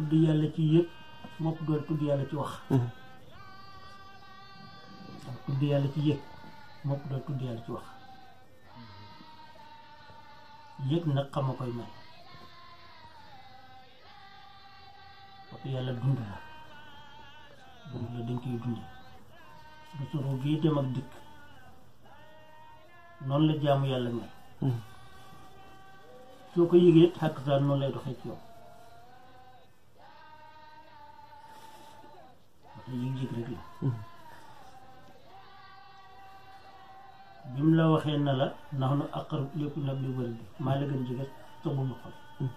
tudd yàlla ci yëg mopp doon tudd yàlla ci wax tudd yàlla ci yëg mopp doon tudd yàlla ci wax yëg nag xam a koy may parce que yàlla dund la dund la dañ koy dunde suñu soro bii dem ak dikk noonu la jaamu yàlla may soo ko yëgee xàkk saa noonu lay doxee ci yow parce que yëg-yëg rek la bi mu la waxee na la ndax nu aqarab lépp nag li wër bi maa la gën jege sa bumu xol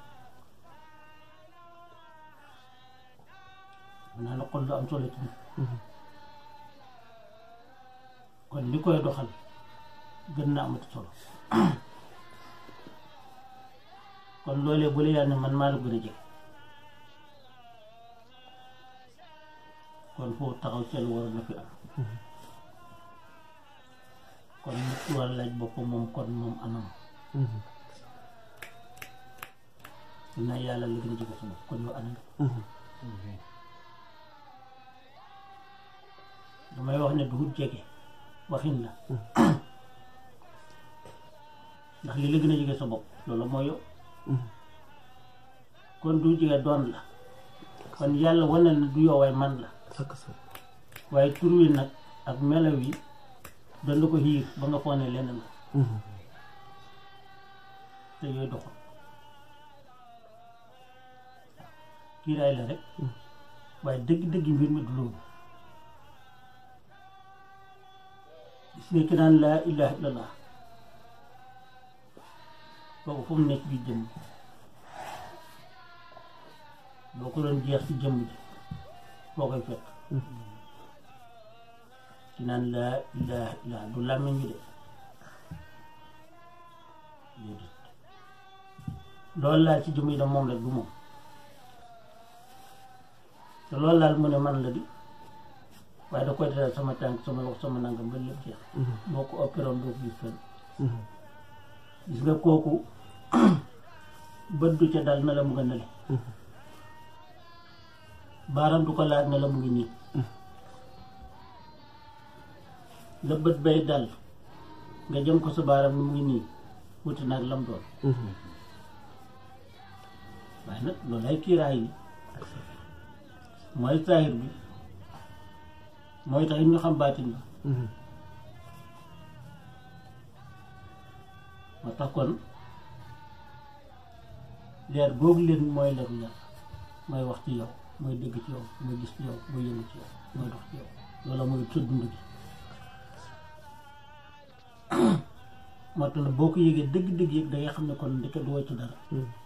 naa la xol lu am solo ci nit kon li koy doxal gën na amati solo kon loolee bu la yàlla ne man maa la gën a jege kon foofu taxaw seen war na fi am kon nit ki war a laaj boppam moom kon moom anam dinaa yàlla la gën a jege sama kon yow anam damay wax ne duhut jege waxin la ndax li la gën a jege sa bopp loolu mooy yow kon du jege doon la kon yàlla wane na du yow waaye man la waaye tur wi nag ak melaw yi doon la ko xiir ba nga foog ne leneen la te yooyu doxul kiiraay la rek waaye dëgg-dëgg mbir mi du loolu gis nga ki naan laa ilaha illallah kooku fu mu nekk bi jëmm boo ko doon jeex ci jëmm ji boo koy fekk ki naan laa ilaha illallah du làmmiñ bi de déedéet loolu laal ci jëmm yi da moom rek du moom te loolu laal mu ne man la di waaye da koy defal sama tànk sama loxo sama nangam ba lépp jeex boo ko opéré woon doo ko gis fenn gis nga kooku bët du ca dal na la mu nga nele baaram du ko laaj na la mu ngi nii la bët bay dal nga jëm ko sa baaram ni mu ngi nii wuti nag lam doon waaye nag loolu ay kiiraay yi mooy saahir bi mooy tax it ñu xam baatin ba moo tax kon leer googu leen mooy leeru yàlla mooy wax ci yow mooy dégg ci yow mooy gis ci yow mooy yëngu ci yow mooy dox ci yow loola mooy sa dund gi moo tax boo ko yëgee dëgg-dëgg yëg da ngay xam ne kon ndeke du wàcc dara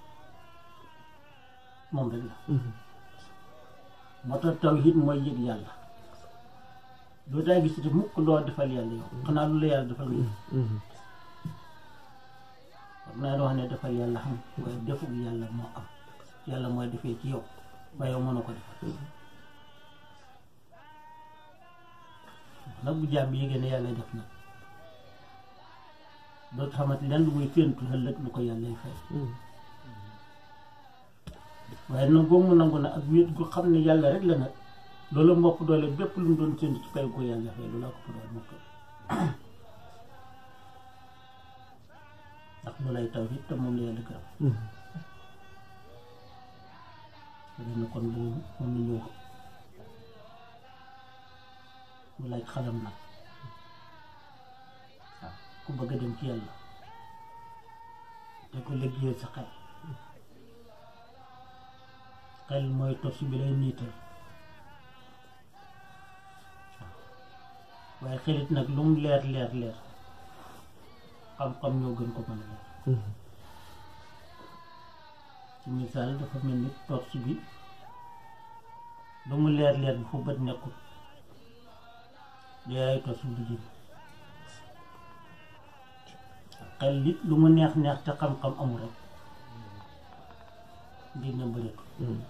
moom rek la moo tax tawhid mooy yëg yàlla doo daa gis te mukk loo defal yàlla yow xanaa lu la yàlla defal nga xam naa wax ne defal yàlla xam waaye defug yàlla moo am yàlla mooy defee ci yow waaye yow mënoo ko defal nag bu jaam bi yégée ne yàlla def na dootu xamante lenn lu muy féentu ëllëg lu ko yàlla fay waaye nag boo mu nangu na ak wéet gu xam ne yàlla rek la nag loolu mbokk doole bépp lu mu doon séntu ci pay ko yàlla fay loolu laa ko doole mbokk ndax lu lay taw it te moom la yàlla gërëm dina kon loolu moom la ñu mu laaj xalam nag waaw ku bëgg a dem ci yàlla te ko liggéeyal sa xel xel mooy torsi bi lay niital waaye xelit nag lu mu leer leer leer xam-xam ñoo gën ko mën a leer ci misaal dafa mel ni torsi bi lu mu leer leer bi fu bët nekkul yaay torsi bi jëm xel it lu mu neex neex te xam-xam amul rek dina bëreetu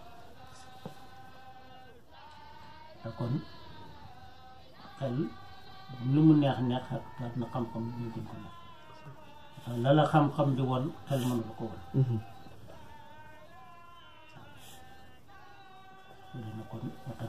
te kon xel lu mu neex neex ak taat na xam-xam ñu gën ko neex la la xam-xam di won xel mënu la ko won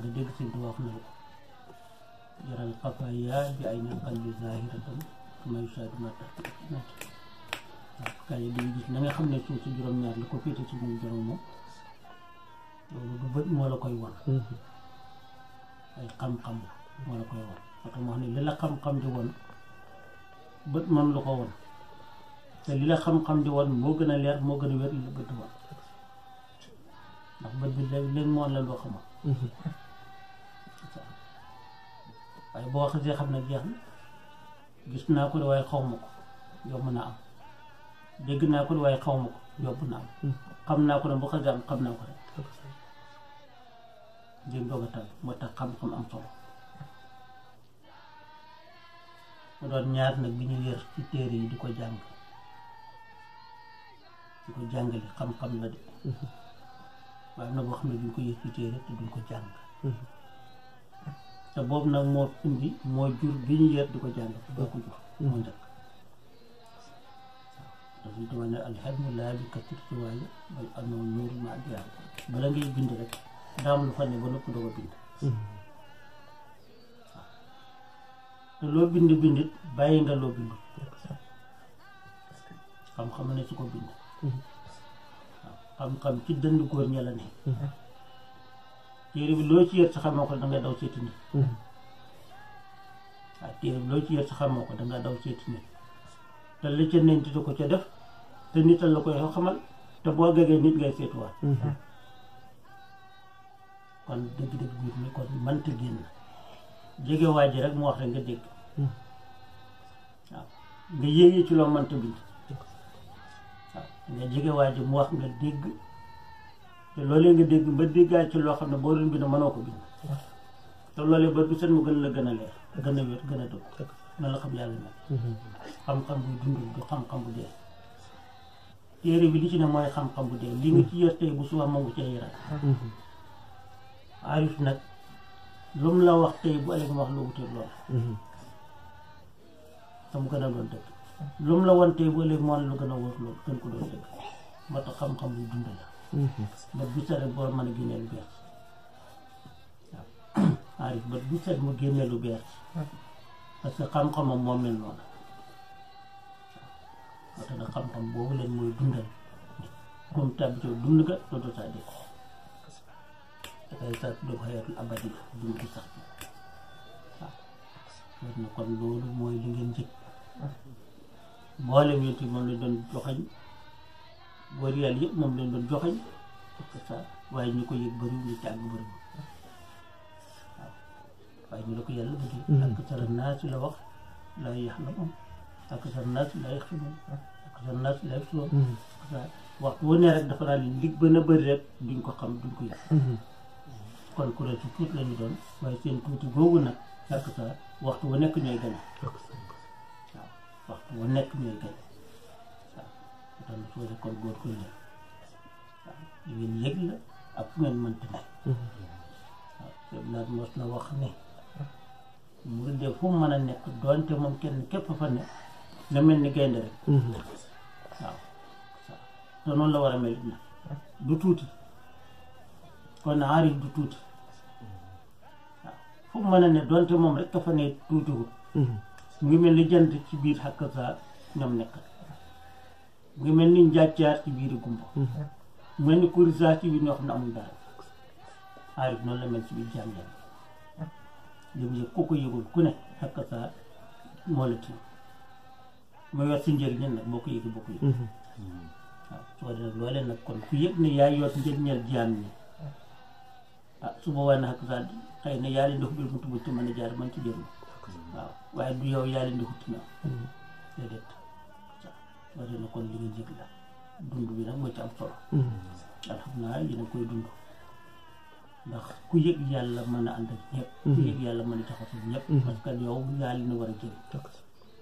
dégg sëñ Tuubaa wax na la ko jaral xafaaya bi ay na qalbi zahiratan kama yushahadu ma tahta al-asnad waaw kaay yi dañuy gis na nga xam ne suuf si juróom-ñaar li ko féete si ñun juróom moom loolu du bët moo la koy wan ay xam-xam la moo la koy wan parce que moo xam ne li la xam-xam di wan bët man lu ko wan te li la xam-xam di wan moo gën a leer moo gën a wér li la bët di wan ndax bët bi léegi léegi moo la loo xamal waaye boo xasee xam ne jeex na gis naa ko de waaye xaw ma ko yomb na am dégg naa ko de waaye xaw ma ko yomb na am xam naa ko ne bu xasee am xam naa ko rek jéem doog a tal moo tax xam-xam am solo mu doon ñaar nag bi ñu yër ci téere yi di ko jàng di ko jàngale xam-xam la de waaye am na boo xam ne duñ ko yër ci téere te duñ ko jàng te boobu nag moo indi moo jur bi ñu yër di ko jàng boo ko jur moo njëkk waaw dafa dama ne alxelmu laa bi kasir ci waaye bal anoo nuur ma addiyaar bala ngay bind rek daam lu fa ne ba nëpp doo ko bind te loo bind bindit bàyyi nga loo bind xam-xam ne su ko bind waaw xam-xam ci dënd góor ña la ne téere bi loo ci yër sa xamoo ko danga daw seeti nit waaw téere bi loo ci yër sa xamoo ko danga daw seeti nit te la ca nent di ko ca def te nital la koy xamal te boo gagee nit ngay seetuwaat kon dëgg-dëgg biir mi kon mënta génn jege waa ji rek mu wax rek nga dégg waaw nga yéegee ci loo mënta bind waaw nga jege waa ji mu wax nga dégg te loolee nga dégg ba déggaat ci loo xam ne boo doon bind mënoo ko bind te loolee ba bu seen mu gën la gën a leer gën a wér gën a dëgg na la xam yàlla mel xam-xam buy dund du xam-xam bu dee téere bi li ci ne mooy xam-xam bu dee li nga ci yër tey bu suba ma ngu cee yëraat arif nag lu mu la wax tey bu ëllëg ma wax lu wuteeg lool te mu gën a doon dëgg lu mu la wan tey bu ëllëg moo lu gën a wóor lool gën ko doon dëgg moo tax xam-xam buy dund la ba bu set rek boo mën a génnee lu bees waaw arif ba bu set mu génnee lu bees parce que xam-xamam moo mel noonu moo tax nag xam-xam boobu leen mooy dundal comme tabitoo dund ga dootoo saa dee dafay sax du xayatul abadi dund gi sax bi waaw loolu na kon loolu mooy li ngeen njëkk mboolem yonent moom lañ doon joxañ góor yàlla yëpp moom lañ doon joxañ parce que ça waaye ñu ko yëg bëriwul ñu ci àgg bëriwul waaw waaye ñu la ko yàlla bëgg ak sara naasi la wax laa yaxlamuun ak sara naasi laa yaxlamuun ak sara naasi laa yaxlamuun waxtu wu ne rek dafa daal li gën a bëri rek duñ ko xam duñ ko yëg kon kuréel su tuuti la ñu doon waaye seen tuuti googu nag fekk sa waxtu wu nekk ñooy gane waaw waxtu wu nekk ñooy gane waaw kon soo de kon góor ko la waaw li ngeen yëg la ak fu ngeen mënti ne waaw sëñ naat mos na wax ne mu ngi dee fu mu mën a nekk doonte moom kenn képp fa ne na mel ni gaynde rek waaw te noonu la war a mel na du tuuti kon aarif du tuuti waaw fu mu mën a ne donte moom rek ka fa ne tuutiwul mu ngi mel ni jant ci biir xakk saa ñoom nekk mu ngi mel ni njàccaar ci biir gumba mu mel ni kurisaa ci biir ñoo xam ne amul dara aarif noonu la mel ci biir jaam jaam yëg yëg ku ko yëgul ku ne xakk saa moo la tiim mu yor si njëriñ nag boo ko yëgee boo ko yëg waaw su ko defee loolee nag kon ku yëg ne yaa yor njëriñal jaam ñi ah su boobaa nag sax xëy na yaa leen di xubbil mu tubu ci mën a jaar mën ci jëriñ waaw waaye du yow yaa leen di xutti na déedéet waaw soo na kon li nga jëg la dund bi nag moo ci am solo alhamdulilah yéen a koy dund ndax ku yëg yàlla mën a ànd ak ñëpp ku yëg yàlla mën a jaxasoo ñëpp parce que yow yaa leen war a jëriñ waaw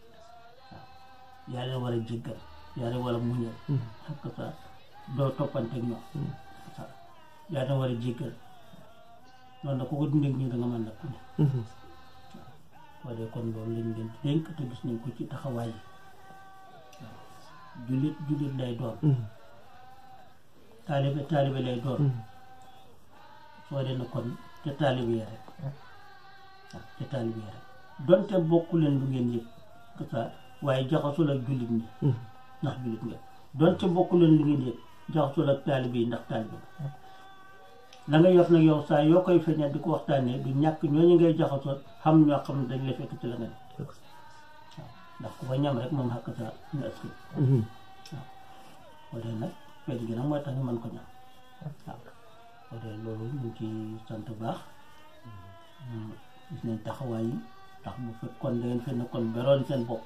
yaa leen war a jéggal yaa leen war a muñal ak sa doo toppanteeg ñoom yaa leen war a jéggal noonu nag ku ko dundee ñu da nga mën nag ku ne waaw de kon loolu lañ leen di dénk te gis nañ ko ci taxawaay yi waaw jullit jullit lay doon taalibe taalibe lay doon soo dee na kon ca taalibe yi rek waaw ca taalibe yi rek donte bokku leen lu ngeen yëg que ça waaye jaxasoo ak jullit ñi ndax jullit nga donte bokku leen lu ngeen yëg jaxasoo ak taalibe yi ndax taalibe nga la nga yor nag yow saa yoo koy feeñal di ko waxtaanee du ñàkk ñooñu ngay jaxasoo xam ñoo xam ne dañ la fekk ci la nga ne waaw ndax ku fa ñam rek moom xàkk saa ñu aski waaw boo dee nag feet gi nag mooy tax ñu mën ko ñam waaw boo dee loolu ñu ngi ci sant baax gis nañ taxawaay yi ndax bu fekkoon da ngeen fi nekkoon beroon seen bopp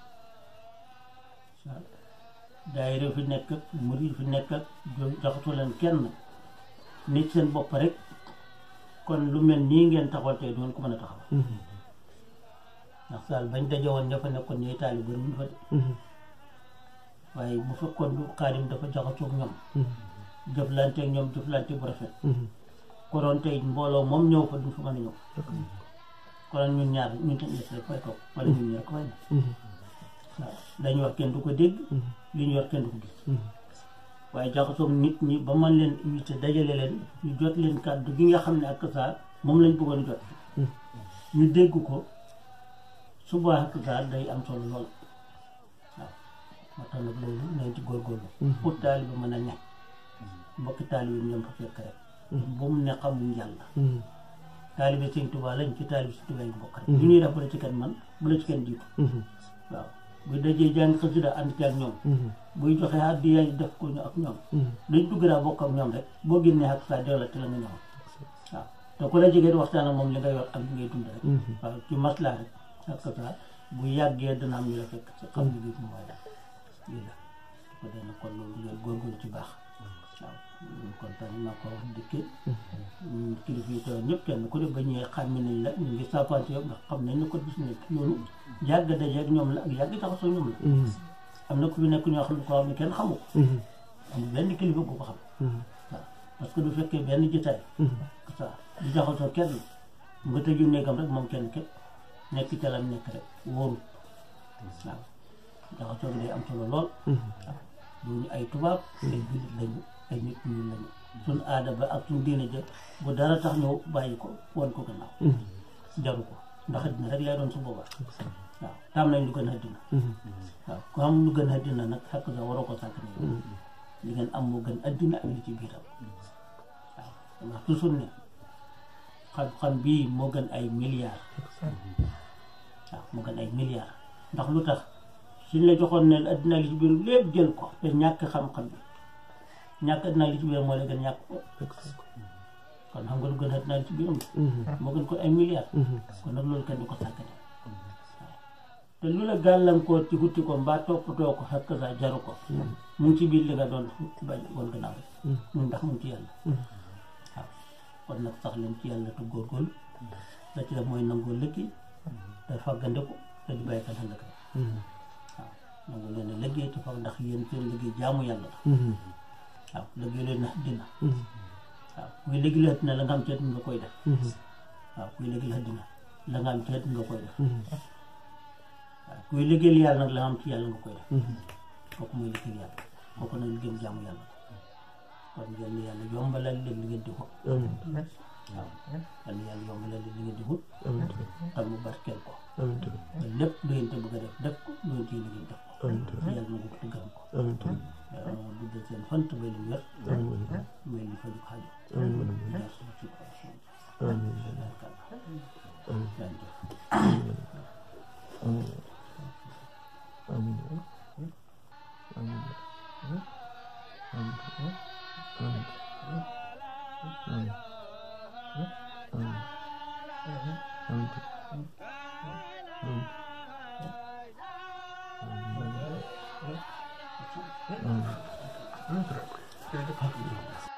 waaw daayira fi nekk ak murid fi nekk ak jaxasoo leen kenn nit seen bopp rek kon lu mel nii ngeen taxawal tey doon ko mën a taxawal ndax saal bañ daje woon ña fa nekkoon ñooy taali bëri wuñ fa de waaye bu fekkoon du xaadim dafa jaxasoog ñoom jëflante ak ñoom jëflante bu rafet konoon tey mbooloo moom ñëw fa duñ fa mën a ñëw konoon ñun ñaar ñun tam des rek fay toog wala ñun ñaar ko fay ne waaw dañu wax kenn du ko dégg li ñu wax kenn du ko gis waaye jaxasoog nit ñi ba man leen invité dajale leen ñu jot leen kàddu gi nga xam ne ak saa moom lañ bëggoon jot ñu dégg ko suba ak saa day am solo lool waaw moo tax nag loolu nañ ci góorgóorlu pour taalibe mën a nekk mbokki taalibe ñoom fa fekk rek ba mu ne xamuñ yàlla taalibe sëñ Tuubaa lañ ci taalibe sëñ Tuubaa ngi bokk rek lu ñuy def bu la ci kenn man bu la ci kenn jiitu waaw buy dajee jàng xasida ànd ci ak ñoom buy joxe addiya def ko ñu ak ñoom dañ dugg daa bokk ak ñoom rek boo génnee ak saa delloo te la nga ñëwoon waaw te ku la jege di waxtaan ak moom li nga yor ak li ngay dund rek waaw ci maslaa rek ak saa bu yàggee dana am ñu la fekk ci xam ne bii mooy daal lii la ko dana kon loolu ngeen góorgóorlu ci baax waaw ñu kontaan naa ko wax dikkee kilifa yi toog ñëpp kenn ku ne ba ñëwee xàmme nañ la ñu ngi saafante yow ndax xam nañ ne ko gis ne yoonu yàgg daje ak ñoom la ak yàgg jaxasoo ñoom la am na ku fi nekk ñoo xam ne ko xam ne kenn xamu ko amul benn kilifa bu ko xam waaw parce que du fekkee benn jitaay ça du jaxasoo kenn mu nga tëju néegam rek moom kenn képp nekk ca lam nekk rek wóorut waaw jaxasoo bi day am solo lool waaw duñu ay tubaab ay jullit lañu ay nit ñu lañu suñ aada ba ak suñ diine jë bu dara tax ñëw bàyyi ko wan ko gannaaw jaru ko ndax àddina rek lay doon su boobaa waaw tam nañ lu gën àddina waaw ku am lu gën àddina nag xakk sa waroo ko sàkk ne li ngeen am moo gën àddina ak li ci biiram waaw ndax toujours ne xam-xam bii moo gën ay milliards waaw moo gën ay milliards ndax lu tax suñ la joxoon ne àddina li ci biir lépp jël ko te ñàkk xam-xam bi ñàkk àddina li ci biir moo la gën ñàkk ko kon xam nga lu gën àddina li ci biiram moo gën ko ay milliards kon nag loolu kenn du ko sàkkane te lu la gàllankoor ci hutti ko mbaa toppatoo ko xakk sa jaru ko mu ngi ci biir li nga doon bañ woon gannaaw mun ndax mu ngi ci yàlla waaw kon nag sax leen ci yàlla te góorgóorlu la ci def mooy nangoo lëkki te fàggandiku te di bàyyi xel ëllëg waaw nangu leen a liggéey te fag ndax yéen seen liggéey jaamu yàlla la waaw liggéey leen na dina waaw kuy liggéey la dina la nga am ceet nga koy def waaw kuy liggéey la dina la nga am ceet nga koy def waaw kuy liggéeyal yàlla nag la nga am ci yàlla nga koy def kooku mooy liggéeyal yàlla kooku nag liggéeyam jaamu yàlla kon yal na yàlla yombalal leen li ngeen di wut waaw yal na yàlla yombalal leen li ngeen di wut tam mu barkeel ko te lépp lu ngeen te bëgg a def def ko lu ngeen ciy liggéey def ko yàlla na ko te gërëm ko guddal seen fan te may leen wér may leen faju xaaju jaar suñu ci ko Amin.